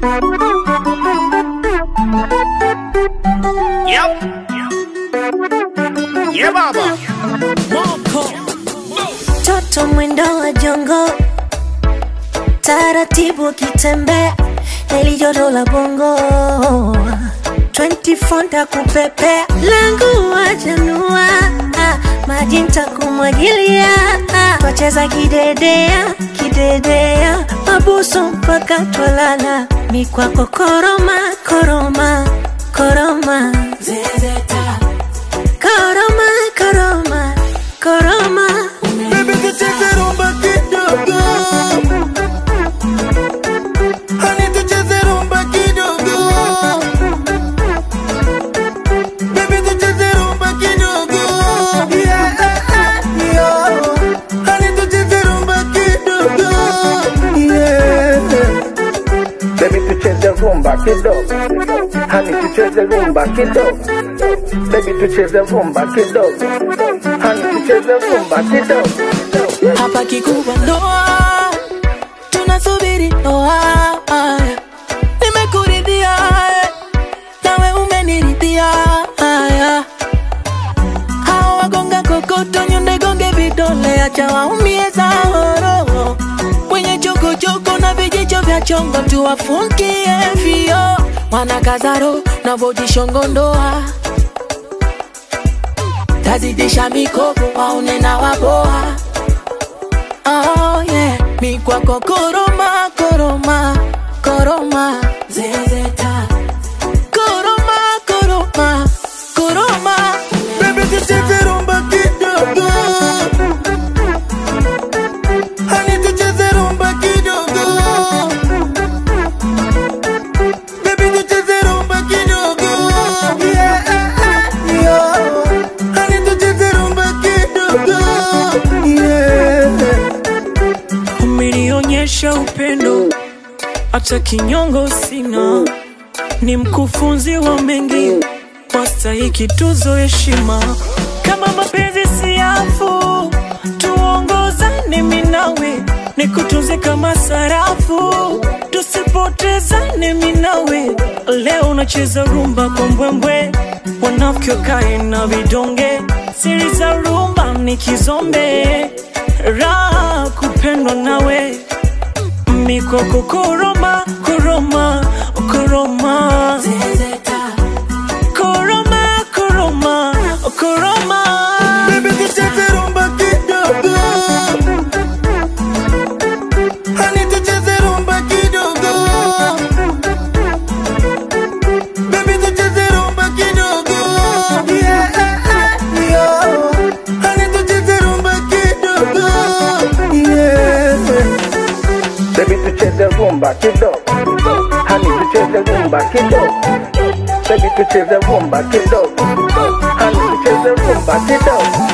Yep. Yeah, baba. Toto mwendo wa jongo, taratibu akitembea, nelijoto la bongo 24 ntakupepea, langu wajanua, maji ntakumwagilia, twacheza kidedea kidedea, mabuso mpaka twalala, mikwako koroma koroma koroma zezeta koroma koroma koroma Baby, tucheze rumba kidogo. Honey, tucheze rumba kidogo. Baby, tucheze rumba kidogo. Yeah, yeah. Honey, tucheze rumba kidogo. Yeah. Baby tucheze rumba kidogo, hani tucheze rumba kidogo. Baby tucheze rumba kidogo, hani tucheze rumba kidogo. hapa kikubwa ndoa, tunasubiri ndoa. Nimekuridhia nawe umeniridhia. Haya, hao wagonga kokoto, nyonde gonge vidole, acha waumie zahoro. Wenye chokochoko na vijicho vya chongo, tuwafungie vio. Wanakazaro na vojishongo ndoa tazidisha mikopo waone na waboa Oh yeah, mi kwako koroma koroma koroma zezeta koroma koroma koroma Baby, tucheze rumba kidogo. Honey, tucheze rumba kidogo. Baby, tucheze rumba kidogo. Yeah, yeah. Honey, tucheze rumba kidogo. Yeah. umenionyesha upendo, hata kinyongo sina, ni mkufunzi wa mengi, wastahiki tuzo heshima. Kama mapenzi siafu, tuongozane mimi nawe, nikutunze kama sarafu, tusipotezane mimi nawe. Leo unacheza rumba kwa mbwembwe, wanafiki wakae na vidonge, siri za rumba ni kizombe, raha kupendwa nawe mikoko koroma koroma koroma zezeta koroma koroma koroma Baby, tucheze rumba kidogo. Honey, tucheze rumba kidogo. Baby, tucheze rumba kidogo. Yeah, yeah. Honey, tucheze rumba kidogo. Yeah. Baby tucheze rumba kidogo, hani tucheze rumba kidogo. Baby tucheze rumba kidogo, hani tucheze rumba kidogo.